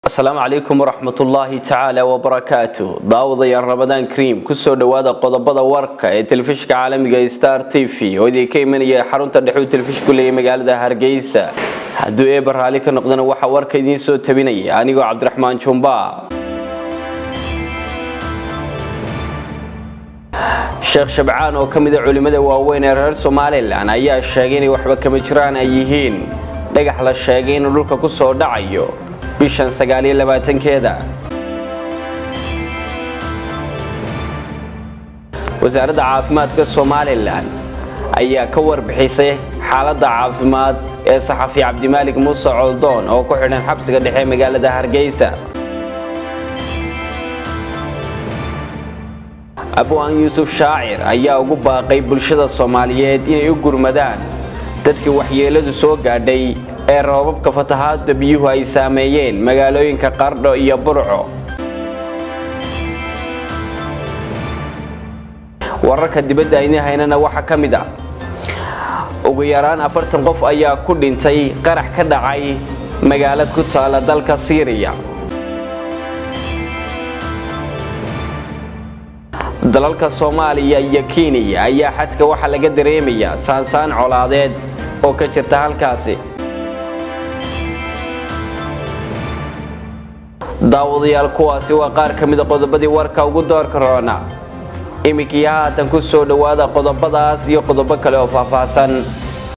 asalaamu calaykum waraxmatullaahi tacaala wabarakaatu daawadayaal ramadaan kariim kusoo dhowaada qodobada warka ee telefishinka caalamiga star t v oo idinka imanaya xarunta dhexuu telefishinku leeyahy magaalada hargeysa hadduu eeba raali ka noqdana waxaa warka idiin soo tabinaya anigoo cabdiraxmaan jumba sheekh shabcaan oo ka mida culimmada waaweyn ee reer somalilan ayaa sheegay inay waxba kama jiraan ay yihiin dhagax la sheegay inuu dhulka ku soo dhacayo bishan sagaaliyo labaatankeeda wasaaradda caafimaadka somalilan ayaa ka warbixisay xaaladda caafimaad ee saxafi cabdimaalik muuse coldoon oo ku xidhan xabsiga dhexe magaalada hargeysa abwaan yuusuf shaacir ayaa ugu baaqay bulshada soomaaliyeed inay u gurmadaan dadkii waxyeeladu soo gaadhay ee roobabka fatahaadda biyuhu ay saameeyeen magaalooyinka qardho iyo burco wararka dibadda ayni haynana waxaa ka mid ah ugu yaraan afartan qof ayaa ku dhintay qarax ka dhacay magaalad ku taala dalka siiriya dalalka soomaaliya iyo kenya ayaa xadka waxaa laga dareemayaa saansaan colaadeed oo ka jirta halkaasi daawadayaal kuwaasi waa qaar ka mida qodobadii warka ugu doorka roona iminkii haatan ku soo dhowaada qodobadaas iyo qodobo kale oo faahfaahsan